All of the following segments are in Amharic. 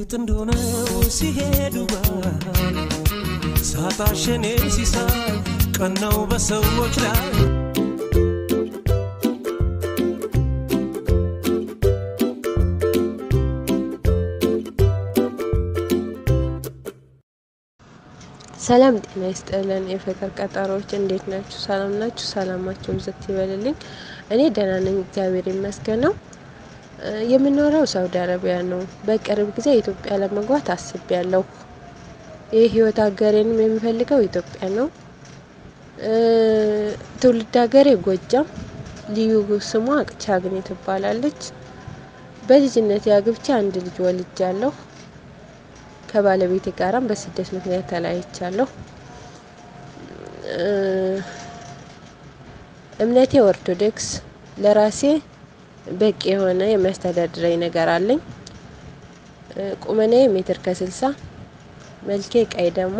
ጥንድ ሆነው ሲሄዱ ባህል ሳጣሸኔ ሲሳይ ቀናው በሰዎች ላይ ሰላም ጤና ይስጥልን። የፍቅር ቀጠሮዎች እንዴት ናችሁ? ሰላም ናችሁ? ሰላማችሁ ብዝት ይበልልኝ። እኔ ደህና ነኝ፣ እግዚአብሔር ይመስገን ነው። የምኖረው ሳውዲ አረቢያ ነው። በቅርብ ጊዜ ኢትዮጵያ ለመግባት አስቤያለሁ። ይህ ህይወት ሀገሬንም የምፈልገው ኢትዮጵያ ነው። ትውልድ ሀገሬ ጎጃም፣ ልዩ ስሟ ቻግኔ ትባላለች። በልጅነት አግብቼ አንድ ልጅ ወልጃለሁ። ከባለቤቴ ጋራም በስደት ምክንያት ተለያይቻለሁ። እምነቴ ኦርቶዶክስ፣ ለራሴ በቂ የሆነ የሚያስተዳድረኝ ነገር አለኝ። ቁመናዬ ሜትር ከስልሳ መልኬ ቀይ ደግሞ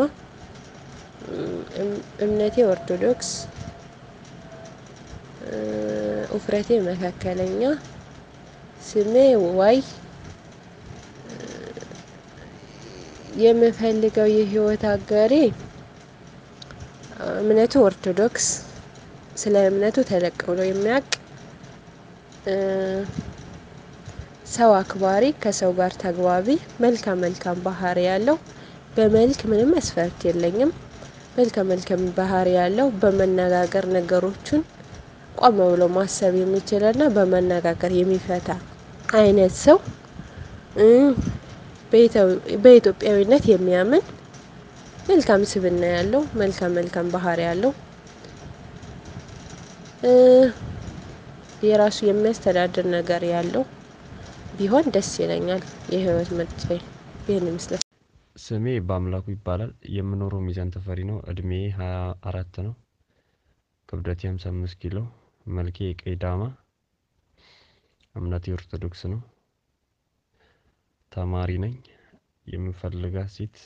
እምነቴ ኦርቶዶክስ፣ ውፍረቴ መካከለኛ፣ ስሜ ዋይ የምፈልገው የህይወት አጋሬ እምነቱ ኦርቶዶክስ፣ ስለ እምነቱ ተለቅ ብሎ የሚያውቅ ሰው አክባሪ፣ ከሰው ጋር ተግባቢ፣ መልካም መልካም ባህሪ ያለው በመልክ ምንም መስፈርት የለኝም። መልካም መልካም ባህሪ ያለው በመነጋገር ነገሮችን ቆም ብሎ ማሰብ የሚችልና በመነጋገር የሚፈታ አይነት ሰው በኢትዮጵያዊነት የሚያምን መልካም ስብዕና ያለው መልካም መልካም ባህሪ ያለው የራሱ የሚያስተዳድር ነገር ያለው ቢሆን ደስ ይለኛል። የህይወት ምርጫዬ ይህን ይመስላል። ስሜ በአምላኩ ይባላል። የምኖረው ሚዛን ተፈሪ ነው። እድሜ ሀያ አራት ነው። ክብደቴ ሀምሳ አምስት ኪሎ። መልኬ ቀይ ዳማ። እምነቴ ኦርቶዶክስ ነው። ተማሪ ነኝ። የምፈልጋት ሴት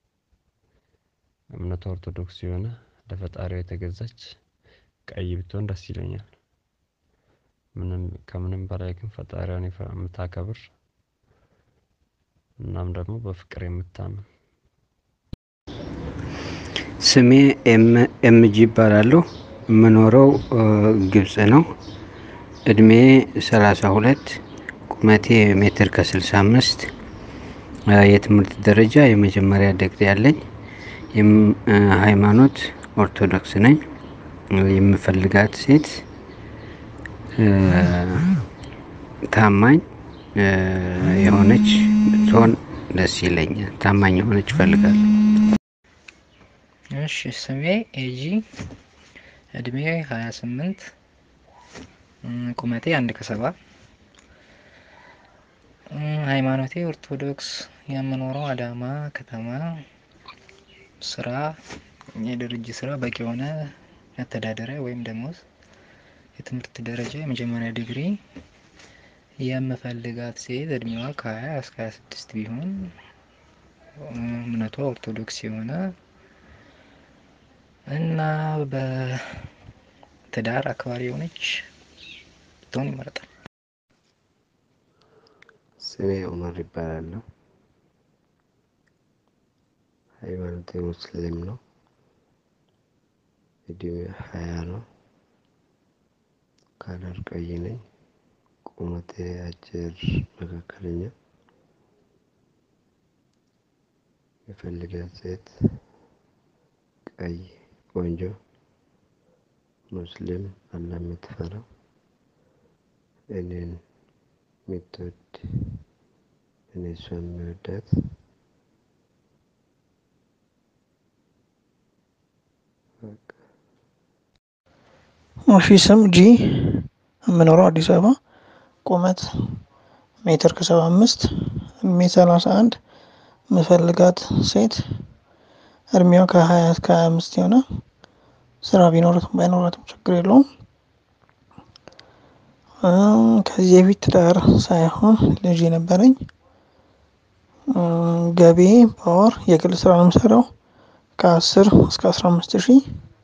እምነቷ ኦርቶዶክስ የሆነ ለፈጣሪዋ የተገዛች ቀይ ብትሆን ደስ ይለኛል። ምንም ከምንም በላይ ግን ፈጣሪዋን የምታከብር እናም ደግሞ በፍቅር የምታምን። ስሜ ኤምጂ ይባላለሁ። የምኖረው ግብጽ ነው። እድሜ ሰላሳ ሁለት ቁመቴ ሜትር ከስልሳ አምስት የትምህርት ደረጃ የመጀመሪያ ዲግሪ ያለኝ ሃይማኖት ኦርቶዶክስ ነኝ። የምፈልጋት ሴት ታማኝ የሆነች ብትሆን ደስ ይለኛል። ታማኝ የሆነች እፈልጋለሁ። እሺ ስሜ ኤጂ እድሜ ሀያ ስምንት ቁመቴ አንድ ከሰባ ሃይማኖቴ ኦርቶዶክስ የምኖረው አዳማ ከተማ ስራ የድርጅት ስራ በቂ የሆነ መተዳደሪያ ወይም ደሞዝ የትምህርት ደረጃ የመጀመሪያ ዲግሪ የምፈልጋት ሴት እድሜዋ ከሀያ እስከ ሀያ ስድስት ቢሆን እምነቷ ኦርቶዶክስ የሆነ እና በትዳር አክባሪ የሆነች ብትሆን ይመረጣል። ስሜ ኡመር ይባላለሁ። ሃይማኖቴ ሙስሊም ነው። እድሜ ሀያ ነው። ከለር ቀይ ነኝ። ቁመቴ አጭር መካከለኛ። የፈልጋት ሴት ቀይ ቆንጆ ሙስሊም አላህ የምትፈራ እኔን የምትወድ እኔ እሷ የሚወዳት እሺ ስም ጂ የምኖረው አዲስ አበባ ቁመት ሜትር ከሰባ አምስት እድሜ ሰላሳ አንድ የምፈልጋት ሴት እድሜዋ ከሀያ እስከ ሀያ አምስት የሆነ ስራ ቢኖራትም ባይኖራትም ችግር የለውም። ከዚህ የፊት ትዳር ሳይሆን ልጅ የነበረኝ ገቢ በወር የግል ስራ ነው የምሰራው ከአስር እስከ አስራ አምስት ሺህ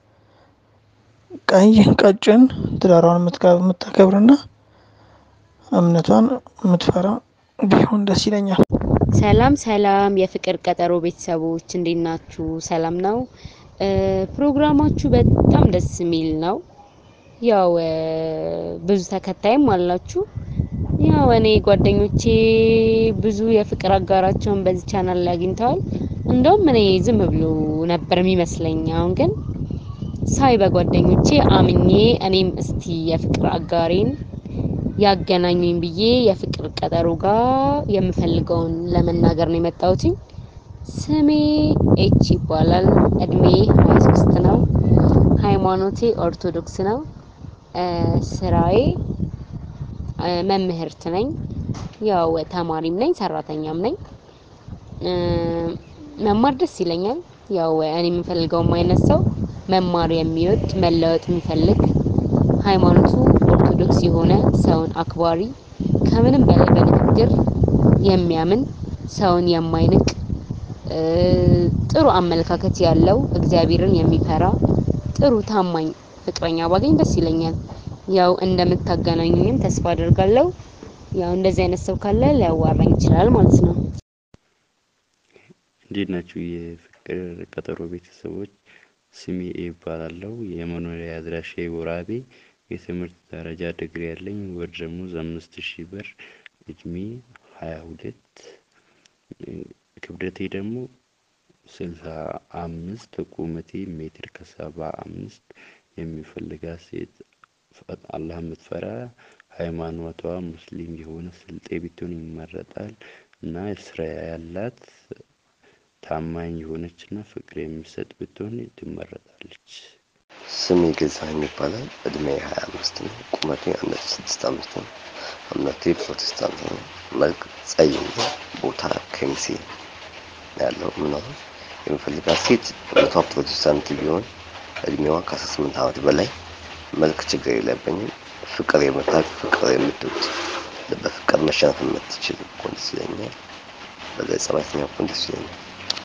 ቀይ ቀጭን ትዳሯን የምታከብርና እምነቷን የምትፈራ ቢሆን ደስ ይለኛል። ሰላም ሰላም የፍቅር ቀጠሮ ቤተሰቦች እንዴት ናችሁ? ሰላም ነው። እ ፕሮግራማችሁ በጣም ደስ የሚል ነው። ያው እ ብዙ ተከታይም አላችሁ። ያው እኔ ጓደኞቼ ብዙ የፍቅር አጋራቸውን በዚህ ቻናል ላይ አግኝተዋል። እንደውም እኔ ዝም ብሎ ነበር የሚመስለኝ። አሁን ግን ሳይ በጓደኞቼ አምኜ እኔም እስቲ የፍቅር አጋሬን ያገናኙኝ ብዬ የፍቅር ቀጠሮ ጋር የምፈልገውን ለመናገር ነው የመጣሁትኝ። ስሜ ኤች ይባላል። እድሜ 23 ነው። ሃይማኖቴ ኦርቶዶክስ ነው። እ ስራዬ እ መምህርት ነኝ። ያው ተማሪም ነኝ፣ ሰራተኛም ነኝ። እ መማር ደስ ይለኛል። ያው እኔ የምፈልገውም አይነት ሰው መማር የሚወድ መለወጥ የሚፈልግ ሃይማኖቱ ኦርቶዶክስ የሆነ ሰውን አክባሪ ከምንም በላይ በንግግር የሚያምን ሰውን የማይንቅ እ ጥሩ አመለካከት ያለው እግዚአብሔርን የሚፈራ ጥሩ ታማኝ ፍቅረኛ ባገኝ ደስ ይለኛል። ያው እንደምታገናኙኝም ተስፋ አደርጋለሁ። ያው እንደዚህ አይነት ሰው ካለ ሊያዋራኝ ይችላል ማለት ነው። እንዴት ናችሁ የፍቅር ቀጠሮ ቤተሰቦች? ስሜ ኤ ይባላለሁ። የመኖሪያ አድራሻዬ ወራቤ፣ የትምህርት ደረጃ ዲግሪ ያለኝ፣ ወር ደመወዝ አምስት ሺህ ብር፣ እድሜ ሀያ ሁለት ክብደቴ ደግሞ ስልሳ አምስት ቁመቴ ሜትር ከሰባ አምስት የሚፈልጋት ሴት አላህ የምትፈራ ሃይማኖቷ ሙስሊም የሆነ ስልጤ ብትሆን ይመረጣል እና ስራ ያላት ታማኝ የሆነች እና ፍቅር የሚሰጥ ብትሆን ትመረጣለች። ስሜ ገዛኸኝ ይባላል። እድሜ ሀያ አምስት ነው። ቁመቴ አንድ ነጥብ ስድስት አምስት ነው። እምነቴ ፕሮቴስታንት ነው። መልክ ጸይም ነው። ቦታ ከሚሴ ነው ያለው ምናምን የምፈልጋት ሴት እምነቷ ፕሮቴስታንት ቢሆን እድሜዋ ከአስራ ስምንት ዓመት በላይ መልክ ችግር የለብኝም። ፍቅር የምታውቅ ፍቅር የምትወድ በፍቅር መሸነፍ የምትችል ብኮን ደስ ይለኛል። በገጸ ባህሪያተኛ ብኮን ደስ ይለኛል።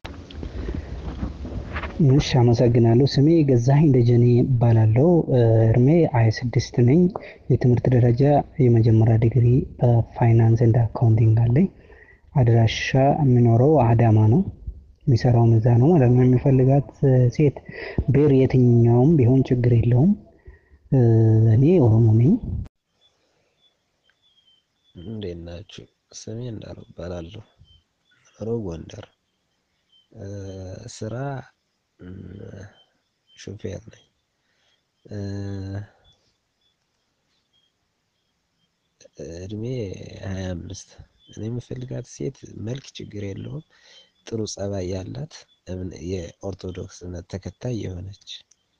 እሺ አመሰግናለሁ። ስሜ ገዛኸኝ ደጀኔ እባላለሁ። እድሜ ሀያ ስድስት ነኝ። የትምህርት ደረጃ የመጀመሪያ ዲግሪ በፋይናንስ ኤንድ አካውንቲንግ አለኝ። አድራሻ የሚኖረው አዳማ ነው። የሚሰራውም እዛ ነው ማለት ነው። የሚፈልጋት ሴት ብሔር የትኛውም ቢሆን ችግር የለውም። እኔ ኦሮሞ ነኝ። እንዴት ናችሁ? ስሜ እንዳለው እባላለሁ። ሮ ጎንደር ስራ ሹፌር ነኝ። እድሜ ሀያ አምስት እኔ የምፈልጋት ሴት መልክ ችግር የለውም፣ ጥሩ ጸባይ ያላት የኦርቶዶክስ እምነት ተከታይ የሆነች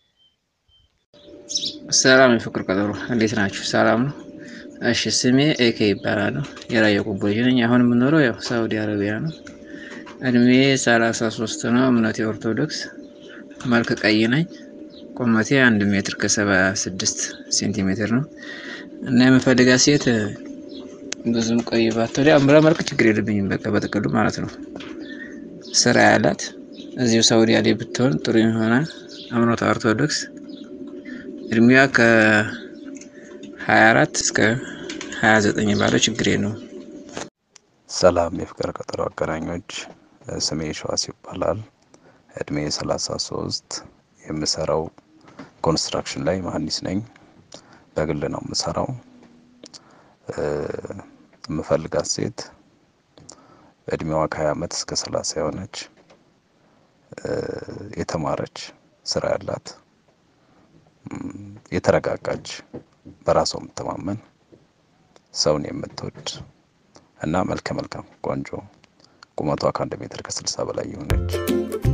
ሰላም የፍቅር ቀጠሮ እንዴት ናችሁ? ሰላም ነው። እሺ ስሜ ኤኬ ይባላል። የራያ ቆቦ ልጅ ነኝ። አሁን የምኖረው ያው ሳውዲ አረቢያ ነው። እድሜ ሰላሳ ሶስት ነው። እምነቴ ኦርቶዶክስ፣ መልክ ቀይ ነኝ። ቁመቴ አንድ ሜትር ከሰባ ስድስት ሴንቲሜትር ነው እና የምፈልጋት ሴት ብዙም ቀይ ባትሆን ያው መልክ ችግር የለብኝም። በቃ በጥቅሉ ማለት ነው። ስራ ያላት እዚሁ ሳውዲ አረቢያ ብትሆን ጥሩ የሆነ እምነቷ ኦርቶዶክስ እድሜዋ ከ24 እስከ 29 ባለው ችግር ነው። ሰላም የፍቅር ቀጠሮ አገናኞች፣ ስሜ ሸዋስ ይባላል። እድሜ 33 የምሰራው ኮንስትራክሽን ላይ መሀንዲስ ነኝ። በግል ነው የምሰራው። የምፈልጋት ሴት እድሜዋ ከ20 ዓመት እስከ 30 የሆነች የተማረች ስራ ያላት የተረጋጋች በራሷ የምትተማመን ሰውን የምትወድ እና መልከ መልካም ቆንጆ ቁመቷ ከአንድ ሜትር ከስልሳ በላይ የሆነች